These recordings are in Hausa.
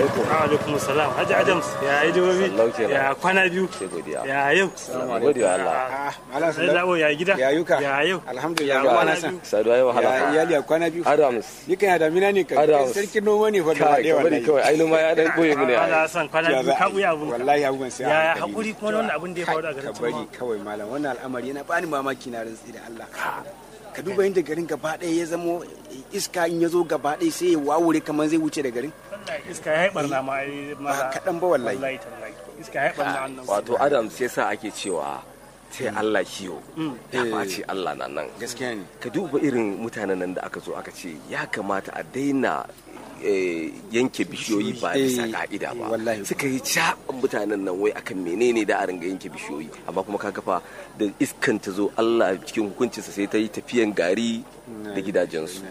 alaikum salam haji adams ya yi jawabi Sallau kenan. ya kwana biyu sai godiya ya yau gode wa Allah Ah, Malam sai Sallau. dawo ya gida Ya yuka. ya yau Alhamdulillah. Ya Ba kwana na san. biyu. saduwa yi wahala Ya fa iyali a kwana biyu. Adams Ni kan ya damina ne kan. Adams. Sarkin noma ne fa gaba kai ɗaya ka bari wallahi. kawai ai noma ya dan boye mu ne ana ai. son kwana Ya biyu za ka a yi. buya abun Wallahi abubuwan sai a ya hankali. hakuri kuma wannan abin da ya faru a garin Ka bari Tumawa. kawai malam wannan al'amari yana bani mamaki na rantsi da Allah. Ka duba yadda garin gaba ɗaya ya zamo iska in ya zo gaba ɗaya sai ya wawure kamar zai wuce da garin. Wallahi iska ya yi barna ma ai mala kaɗan ba wallahi. wallahi tallahi iska ya yi barna wannan wato Adams sai sa ake cewa sai Allah kiyo ya face Allah na nan Gaskiya ne. ka duba irin mutanen nan da aka zo aka ce ya kamata a daina eh, yanke bishiyoyi ba bisa Eh, ka'ida ba wallahi. suka yi caɓan mutanen nan wai akan menene da a ringa yanke bishiyoyi amma kuma ka kafa da iskan ta zo Allah cikin hukuncinsa sai ta yi tafiyan gari da gidajensu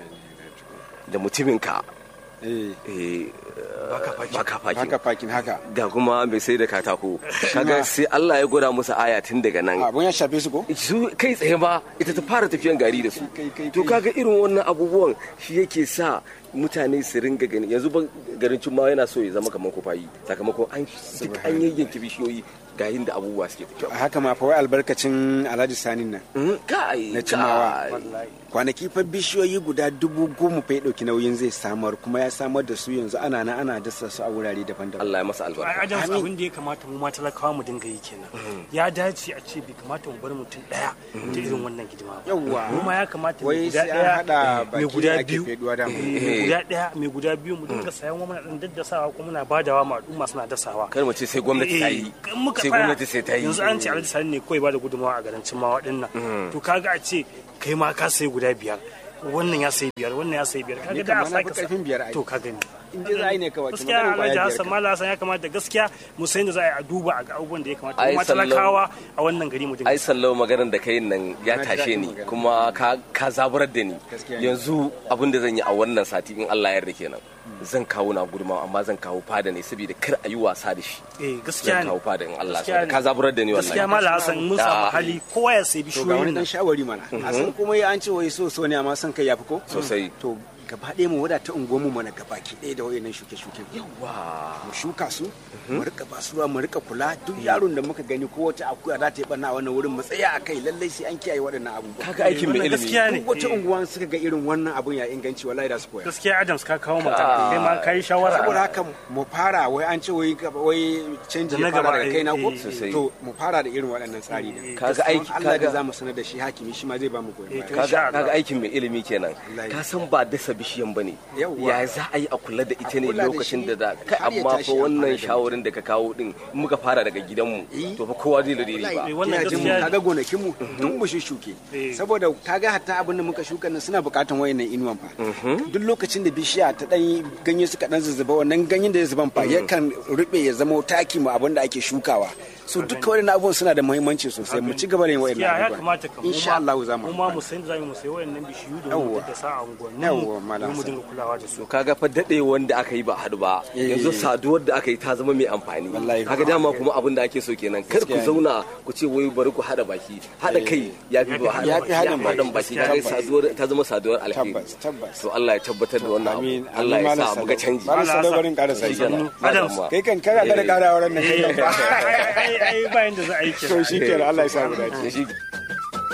da mutumin ka Eh. eh, Baka baka fakin Haka fakin haka. ga kuma mai sai da katako kaga sai Allah ya gwada musu aya tun daga nan Abun ya shafe su ko? su kai tsaye ba ita ta fara tafiyan gari da su Kai, kai, to kai. kaga irin wannan abubuwan shi yake sa mutane su ringa gani yanzu ba garin cimma yana so ya zama kamar kufayi sakamakon an duk an yayyanke bishiyoyi ga da abubuwa suke A tafiya haka ma fa wai albarkacin Alhaji Sanin nan. Mm, kai Na cimawa. kai. kwanaki fa bishiyoyi guda dubu goma fa ya ɗauki nauyin zai samar kuma ya samar da su yanzu ana na ana dasa su a wurare daban-daban Allah ya masa ai albarka ajams Amin. abin da ya kamata mu ma talakawa mu dinga yi kenan ya dace a ce bai kamata mu bar mutum daya ta irin wannan hidima ba Yawwa. mu ma ya kamata mai Wai guda sai an daya haɗa mai baki guda ake biyu feduwa dama. eh, mai guda daya mai guda biyu mu dinga sayan wa muna dan daddasawa kuma muna badawa ma al'umma suna dasawa kar mu ce sai gwamnati ta yi Eh, in muka sai tsaya, gwamnati sai ta yi yanzu an ce alhaji sani ne kawai ba da gudunmawa a garancin ma waɗannan to kaga a ce kai ma ka sayi guda biyar wannan ya sayi biyar wannan ya sayi biyar kaga Ni da a kamar na fi sake sa- karfin biyar ai. to ka gani In dai za a yi ne kawai, gaskiya kamar irin alhaji kwaya hassan biyar mala hassan ya kamata gaskiya mu san da za a yi a duba a ga abubuwan da ya kamata Ai, kuma sallau. talakawa a wannan gari mu dinga ai sallau maganar da kai nan ya Na ji tashe daɗin ni magana. kuma ka ka zaburar da ni Gaskiya ne. yanzu abin da zan yi a wannan sati in Allah ya yarda kenan zan kawo na guduma amma zan kawo fada ne saboda kar a yi wasa da shi eh gaskiya zan ne kawo fada in Allah Gaskiya ya ne. ka zaburar da ni gaskiya wallahi mala hassan mun samu Ah. hali kowa ya sayi to ga wani bishiyoyin dan nan shawari mana a san kuma ya an ce wai so so ne amma san kai yafi ko Sosai. to gaba ɗaya mu wadata unguwarmu mana gaba ki ɗaya da wayannan shuke-shuke Yawa. mu shuka su mu rika ba su ruwa mu rika kula duk yaron da muka gani ko wata akuya za ta yi barna a wannan wurin mu tsaya a kai lallai sai an kiyaye waɗannan abubuwa kaga aikin mai wannan ilimi gaskiya ne duk wata Eh. unguwa suka ga irin wannan abun ya inganci wallahi da su koya gaskiya adams ka kawo mata kai ma kai shawara saboda haka mu fara wai an ce wai gaba- wai canji Da ya na fara gaba, da kai na ko eh, Sosai. to mu fara da irin waɗannan tsari din Kaga aiki- Don Allah da kaga- za mu sanar da shi hakimi shi ma zai ba mu goyon Eh, baya to kaga Insha Allah. kaga aikin mai ilimi kenan Wallahi. ka san ba dasa bishiyan bane Yawwa. ya za a yi a kula da ita ne kula da lokacin shi da da kai har ya amma tashi fa amfana wannan da shawarin da ka kawo din in muka fara daga gidanmu Eh. to fa kowa zai lade ba Eh, wannan gidajen mu gaskiya ne. kaga gonakin mu duk mu shuke Eh. saboda kaga hatta abin da muka shuka nan suna bukatan wayannan inuwan fa duk lokacin da bishiya ta dan ganye suka dan zuzzuba wannan ganyen da ya zuban fa yakan rube ya zama taki mu abin da ake shukawa so duka wayannan abubuwan suna da muhimmanci sosai mu ci gaba da yin wayannan gaskiya ya abubuwan kamata ka insha Allah za mu mu ma mu san da za mu sayi wayannan bishiyu da mu Yawwa. da sa a unguwannin Yawwa, mu Malam don mu Hassan. dinga kulawa da su to kaga fa dade wanda aka yi ba hadu ba Eh. yanzu saduwar da aka yi ta zama mai amfani Wallahi. kaga dama kuma abin da ake so kenan kar ku Gaskiya ne. zauna ku ce wai bari ku hada baki hada kai ya fi ba Ya fi haɗin baki. haɗin baki kaga Tabbas. saduwar ta zama saduwar alheri tabbas tabbas to Allah ya tabbatar da wannan amin abu Allah ya sa mu ga canji Malam Allah Salo ya sa. barin ƙara sai Shikenan. Adams. Ba damuwa. kai kan kana kada ƙara wurin nan kai kan ba ai ai ai bayan da za a yi to kenan shi kenan Allah ya sa mu dace Shi-